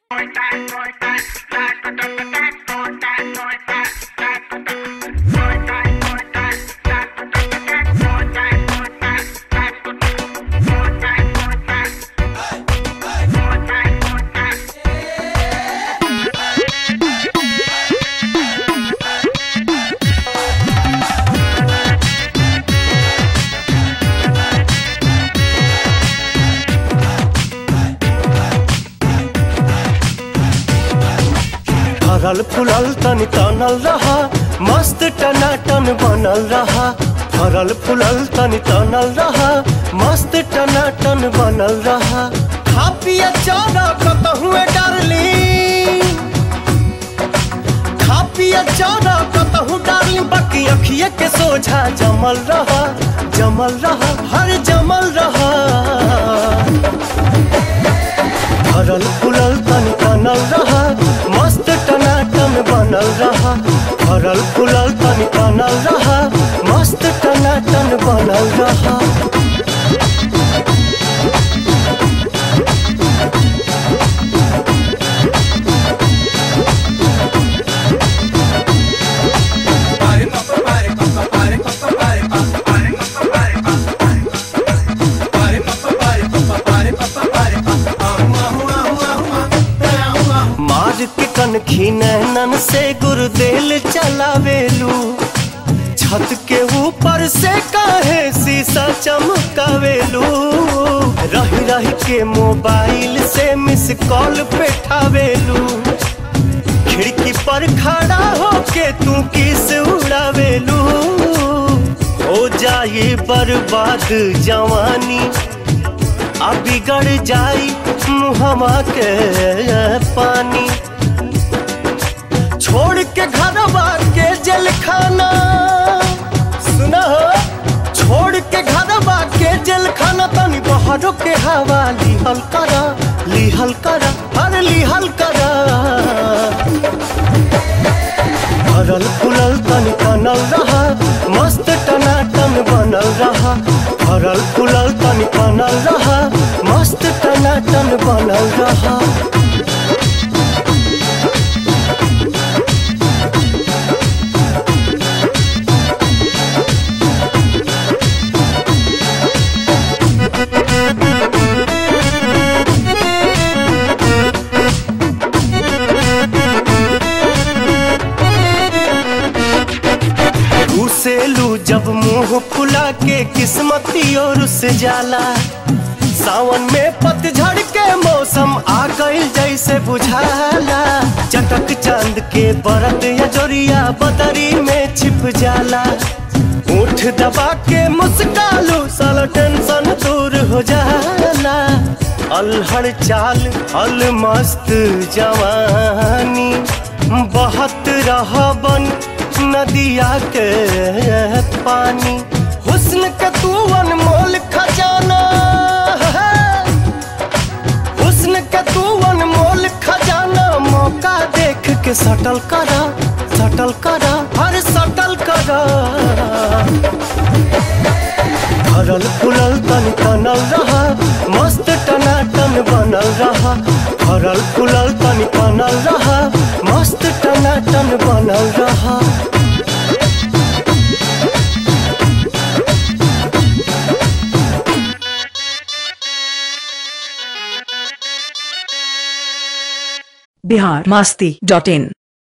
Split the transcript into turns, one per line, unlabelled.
फरल फुलल तन तनल रहा मस्त टनाटन बनल रहा फरल फुलल तन तनल रहा मस्त टनाटन बनल रहा खा पिया चारा कतहु डारली खा पिया चारा कतहु डारली बाकी अखिए के सोझा जमल रहा जमल रहा हर जमल रहा भरल फुलल तन तनल रहा मस्त टनाटन बनल रहा भरल फुलल तन तनल रहा मस्त टनाटन बनल रहा मार के कनखी नैनन से गुरुदेल चलावेलू छत के ऊपर से काहे शीशा चमकावेलू रही रही के मोबाइल से मिस कॉल पेठावेलू खिड़की पर खड़ा होके तू किस उड़ावेलू हो जाए बर्बाद जवानी आ बिगड़ जाई मुहमा के पानी छोड़ के घरवा के जेल खाना सुना हो छोड़ के घरवा के जेल खाना तनी बहरों के हवा लिहल करा लिहल करा हर लिहल करा भरल फुलल तन तनल रहा मस्त टनाटन बनल रहा भरल फुलल तन तनल रहा मस्त टनाटन बनल रहा घुसेलू जब मुंह फुला के किस्मती और से जाला सावन में पतझड़ के मौसम आ गई जैसे बुझाला चटक चांद के बरत या जोरिया बदरी में छिप जाला उठ दबा के मुस्कालू साला टेंशन दूर हो जाला अलहड़ चाल अल मस्त जवानी बहत रहा बन नदिया के पानी हुस्न के तू अनमोल खजाना है हुस्न के तू अनमोल खजाना मौका देख के सटल करा सटल करा हर सटल करा भरल फुलल तन तनल रहा मस्त टनाटन बनल रहा भरल फुलल तन तनल रहा मस्त टनाटन बनल रहा
बिहार मस्ती डॉट इन